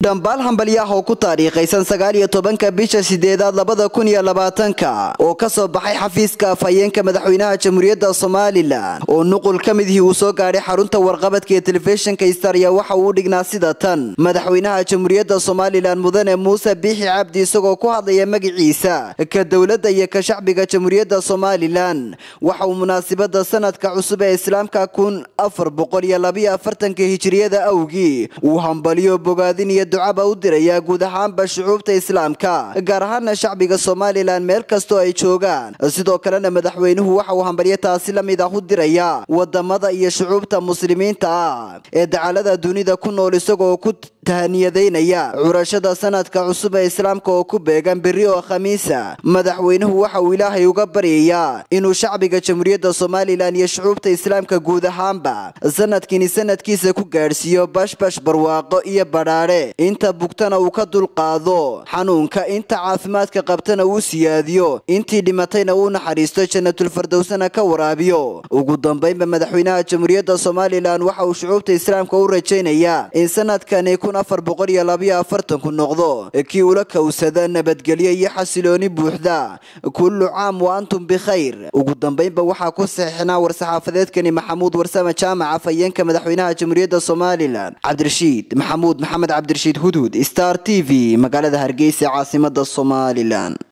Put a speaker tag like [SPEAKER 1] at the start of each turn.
[SPEAKER 1] dhambaal hambalyaah oo ku taariikhaysan sagaal iyo tobanka bisha sideedaad labada kun iyo labaatanka oo ka soo baxay xafiiska afhayeenka madaxweynaha jamhuuriyadda somalilan oo nuqul ka midihii uu soo gaadhay xarunta warqabadka ee telefishinka starya waxa uu u dhignaa sida tan madaxweynaha jamhuuriyadda somalilan mudane muuse biixi cabdi isagoo ku hadlaya magiciisa ka dowladda iyo ka shacbiga jamhuuriyadda somalilan waxa uu munaasibada sanadka cusub ee islaamka kun afar boqol iyo labiyo afartanka hijiriyada awgii uu hambaliyo bogaadin iyo ducaba u dirayaa guud ahaanba shucuubta islaamka gaar ahaana shacbiga somalilan meel kastoo ay joogaan sidoo kalena madaxweynuhu waxa uu hambalyo taasi la mid ah u diraya wadamada iyo shucuubta muslimiinta ah ee dacalada dunida ku nool isagoo ku tahaniyadaynaya curashada sanadka cusub ee islaamka oo ku beegan beri oo khamiisa madaxweynuhu waxa uu ilaahay uga baryayaa inuu shacbiga jamhuuriyadda somalilan iyo shucuubta islaamka guud ahaanba sanadkini sanadkiisa ku gaadhsiiyo bashbash barwaaqo iyo badhaadhe inta bugtana uu ka dulqaado xanuunka inta caafimaadka qabtana uu siyaadiyo intii dhimatayna uu naxariisto janatulfardowsana ka waraabiyo ugu dambaynba madaxweynaha jamhuuriyadda somalilan waxa uu shucuubta islaamka u rajaynayaa in sanadkani kun afar boqol iyo labiyo afartanku noqdo kii ula kowsada nabadgelyo iyo xasilooni buuxda kullu caam wa antum bikhayr ugu dambaynba waxaa ku saxiixnaa war-saxaafadeedkani maxamuud warsame jaamac afhayeenka madaxweynaha jamhuuriyadda somalilan cabdirashiid maxamuud maxamed cabdirashiid hudhud star t v magaalada hargeysa caasimada somalilan